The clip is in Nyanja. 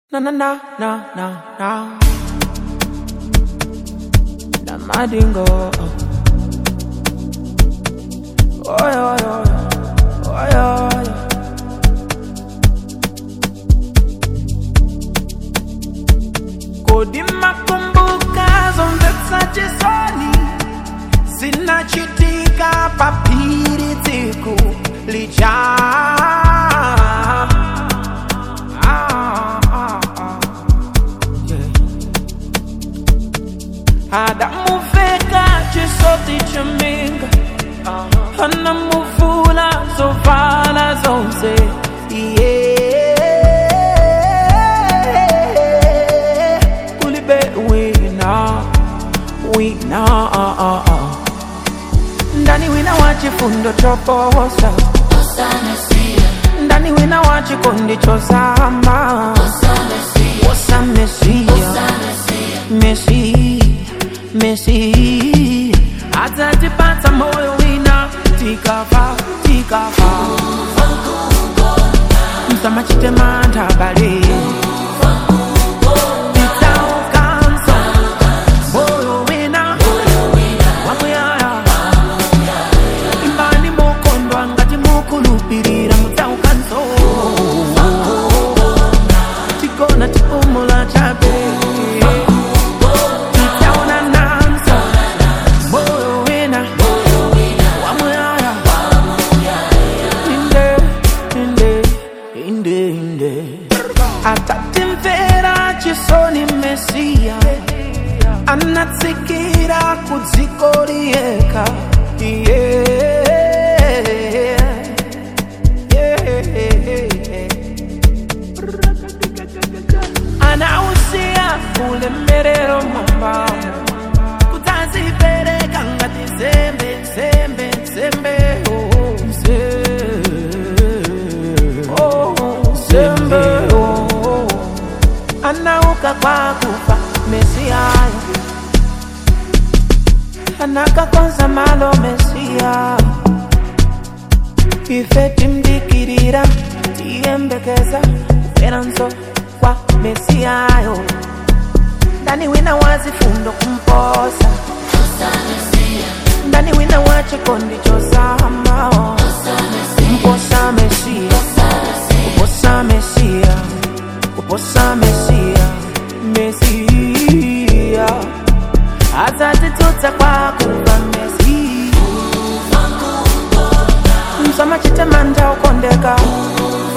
Na na na na na na. Na madingo. Oy oy oy. Oy oy. Kodi makumbuka zonde sajisoni zinachitika papiri tsiku lijaa Ah, ah, ah. Yeah. adamuveka chisoti chaminga anamuvula zovala zonse yeah. kulibe wina wina ah, ah, ah. ndani wina wa chifundo choposa ndani wina wa chikondi chosama wosa mesia mesi mesi atatipata moyo wina tikafa tikafa msamachitema bale Titaukanso, moyo wina wamuyaya imbani mukondwa ngati mukulupirira mutaukanso tigona tipumula chabe titaona nanso moyo wina wamuyaya inde inde inde inde atatimvera chisoni mesiya anatsikira kudziko liyeka anausiya ulemerero mwambamo kutazipereka ngati nsembe nsembe nsembe oh, nse- oh, nsembe oh. anauka kwa kufa mesiyayo anakakonza malo mesiya ife timdikirira tiyembekeza kuferanso kwa mesiyayo ndani wina wazifundo kumposa ndani wina wa chikondi chosamao kumposa mesiya kuposa mesiya kuposa mesiya mesiya atatitutsa kwa kuva mesiya msamachite manda ukondeka